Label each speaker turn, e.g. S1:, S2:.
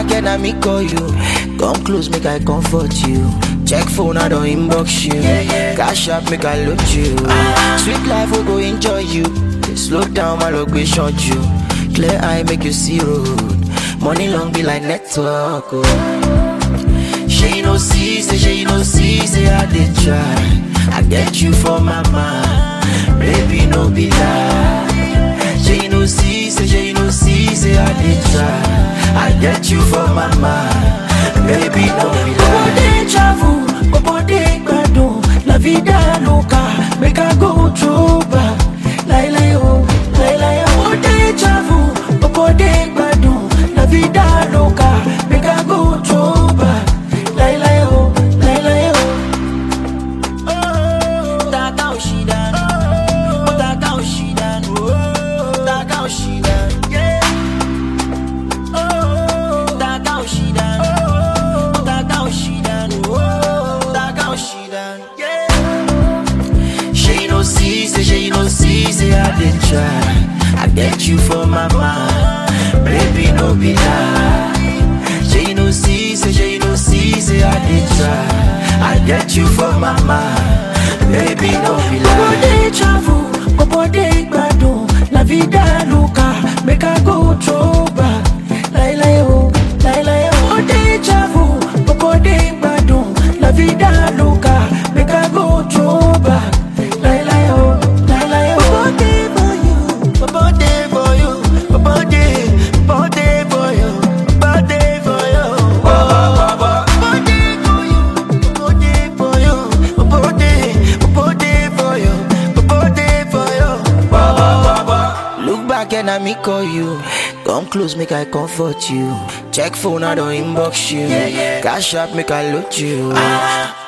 S1: back and I me call you. Come close, make I comfort you. Check phone, I don't inbox you. Cash up, make I load you. Sweet life, we go enjoy you. Slow down, my location you. Clear eye, make you see road. Money long be like network. Oh. She no see, say she no see, say I did try. I get you for my mind, baby no be lie. She no see, say she no see, say I did try. I get you for my mind, baby no be lie.
S2: Bobo dey travel, bobo dey gbadun, la vida loca, make I go through back. Lai lai oh, lai lai oh. Bobo dey travel, bobo dey gbadun, la vida loca, make I go through back. Lai lai oh, lai lai oh. Taka Oshidan, Taka Oshidan, Taka Oshidan, yeah. Taka Oshidan, Taka Oshidan, Taka Oshidan, yeah.
S1: She no see, say she no see, say I did try. I get you for my mind, baby no be lie. She no see, say she no see, say I did try. I get you for my mind, baby no be
S2: Bobo
S1: lie.
S2: dey travel, bobo dey gbadun, la vida loca, make I go throw back. Lai lai oh, lai lai oh. Bobo dey travel, bobo dey gbadun, la vida loca, make I go throw back. Lai lai oh, lai lai oh. Bobo dey for you, bobo dey for you, bobo dey, bobo dey for you, bobo dey for you. Bobo dey for you, bobo dey for you, bobo dey, bobo dey for you, bobo dey for you.
S1: Look back and I me call you. Come close, make I comfort you. Check phone, I don't inbox you. Cash up, make I load you.